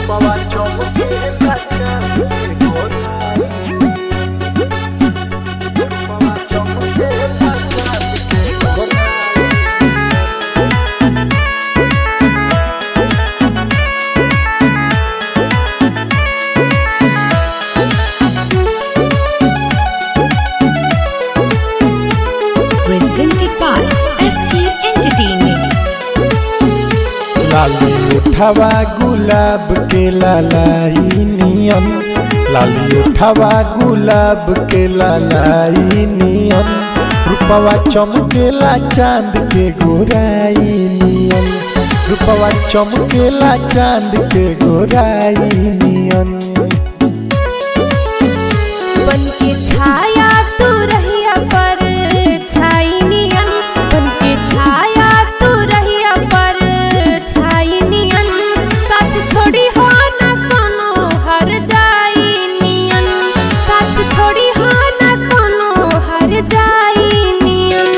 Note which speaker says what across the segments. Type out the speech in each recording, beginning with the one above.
Speaker 1: रूपवा चमकेला चांद के गोराई रूपवा चमकेला चांद के गोराई
Speaker 2: presented by ST Entertainment.
Speaker 3: लाली उठावा गुलाब के लालाई नियन लाली उठावा गुलाब के लालाई नियन रूपवा चमकेला चांद के गोराई नियन रूपवा चमकेला चांद के गोराई नियन
Speaker 4: बन के छाया तू रहिया पर छाई नियन बन के छाया तू रहिया पर छाई नियन साथ छोड़ी हो न कोनो हर जाई नियन साथ छोड़ी हो न कोनो हर जाई नियन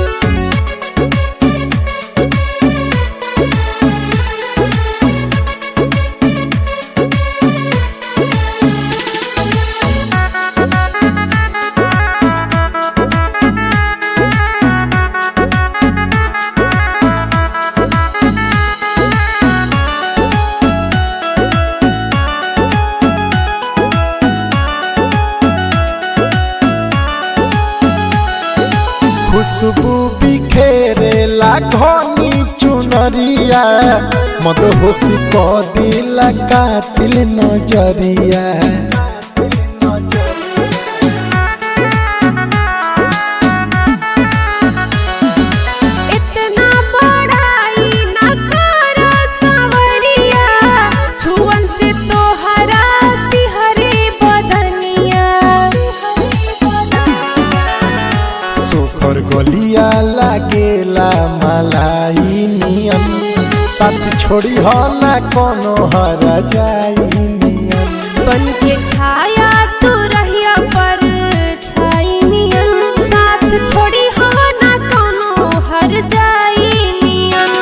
Speaker 3: खुशबू बिखेरे घनी चुनरिया मदहोशी क दिला कातिल नजरिया
Speaker 4: इतना बड़ाई न कर सावरिया छुअन से तो हरा सिहरे बदनिया
Speaker 3: सोखर गलिया लागेला मलाई नियन साथ छोड़ी हो ना कोनो हरा जाई नियन
Speaker 4: बन के छाया तू रहिया पर छाई नियन साथ छोड़ी हो ना कोनो हर जाई नियन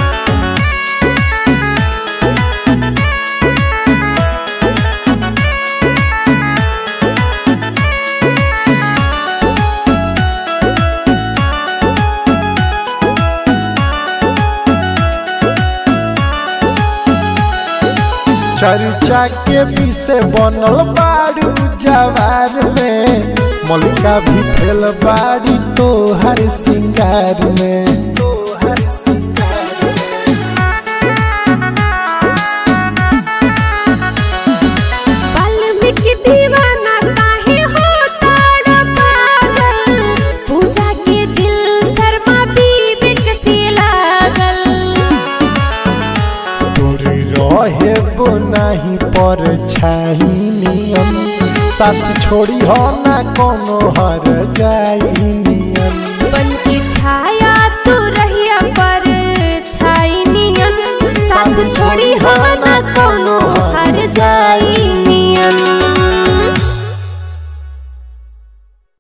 Speaker 3: चर्चा के पीछे बनल बारू जवार में मलिका भी फेल बाड़ी तो हर सिंगार में
Speaker 4: वाल्मीकि दीवाना काहे होता रे पागल पूजा के दिल शर्मा बीबी के से लागल
Speaker 3: तोरे रहे बो नहीं पर छाई नियन साथ छोड़ी हो ना कोनो हर जाई नियन
Speaker 4: बन के छाया